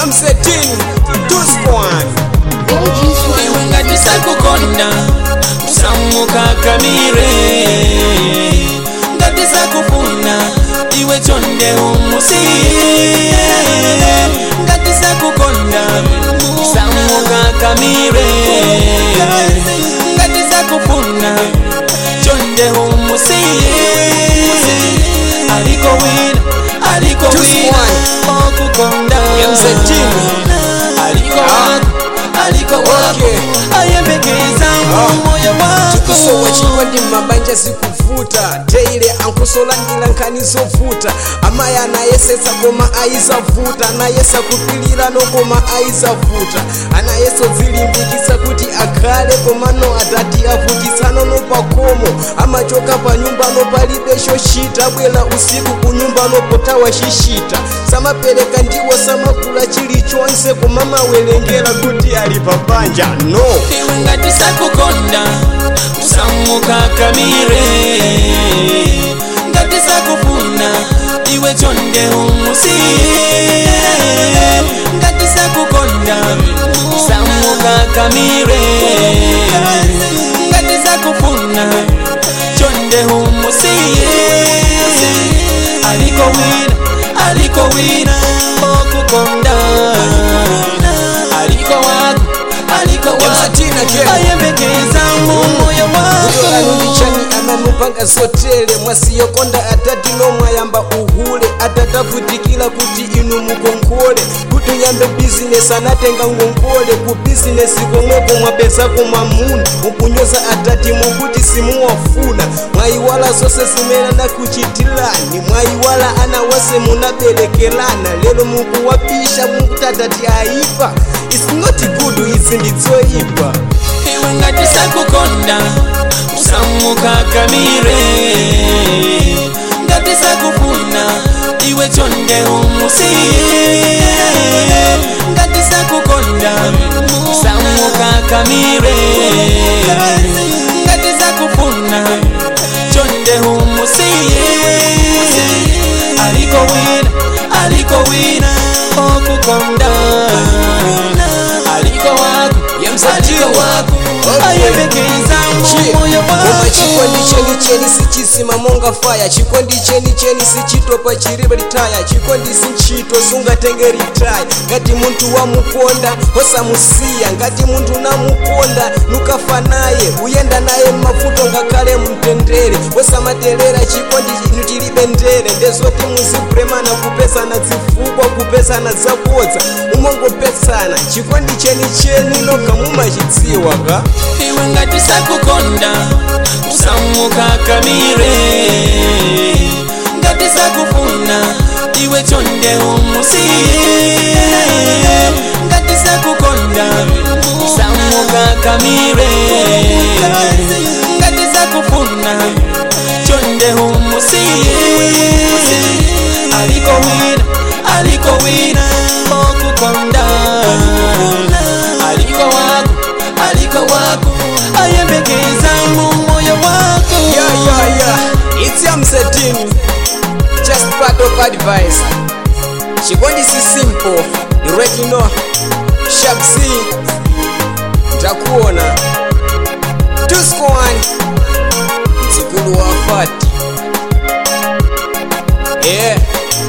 msetini tuskwan iwe ngati sakukonda usamukakamire ngati sakufuna iwe chonde umusiye ngati sakukonda usamukakamire ngati sakufuna chonde umusiye aliko wina aliko wina okukonda mzetini aliko wako aliko wako ayembekeza moyo wako kusowa chikondi mabanja zikuvuta teile ankusolandila nkhani zovuta amayi anayesetsa koma ayizavuta anayesa kupilira nokoma ayizavuta anayeso zilimbikitsa kuti akhale komano atati avutitsano nopakomo amachoka pa nyumbano palibe chochita bwera usiku ku nyumbano potawa shishita samapereka ndiwo samakula chilichonse koma mawerengera kuti ali pabanja no iwe ngati sakukonda usamukakamire ngati sakufuna iwe chonde umusiye ngati sakukonda usamukakamire ngati sakufuna chonde umusiye aliko wina aliko wina okukonda aliko wako aliko wako Yamsatina ke. ayembekeza moyo wako kutolanilichani amamupanga zotele mwasiyokonda atati nomwayamba uhule atatavutikira kuti inu mukonkole kuti uyambe bizinesi anatenga ngongole ku bizinesi komweko mwapezako mwamuna mukunyoza atati mukuti simuwafuna mwayiwala zonse zimene nakuchitilani mwayiwala ana wase munaberekelana lero mukuwapisha mukuti atati ayipa its not good izi ndidzoyipa iwe ngati sakukonda usamukakamire ngati sakufuna iwe chonde umusiye ngati sakukonda usamukakamire ngati sakufuna chonde umusiye aliko wina aliko wina okukonda aliko wako Yamsatini. aliko wako Okay. ayembekeza moyo koma chikondi wako cheni cheni sichisima monga faya chikondi cheni cheni sichitopa chiribe ritaya chikondi sinchito sungatenge ritaya ngati munthu wamukonda osamusiya ngati munthu namukonda nukafa naye uyenda naye mmavuto ngakhale mtendere osamaterera chikondi inu tilibe ndere ndezoti muzipremana kupesana zifukwa kupesana zabodza umongopesana chikondi cheni cheni noga mumachidziwa ka iwe ngati sakukonda usamukakamire ngati sakufuna iwe chonde umusiye ngati sakukonda usamukakamire ngati sakufuna chonde umusiye aliko wina aliko wina okukonda aliko wako aliko wako ayembekeza mu moyo wako Yeah, yeah, yeah. It's Yam Setting. Just part of advice. Chikondi si simple. You already know. Sharp C. Ntakuona. Tusko one. Mzikulu wa fati. Yeah.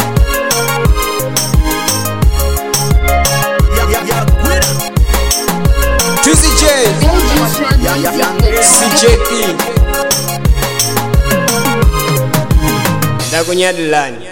Tuzi J. CJP. Ndakunyadilani.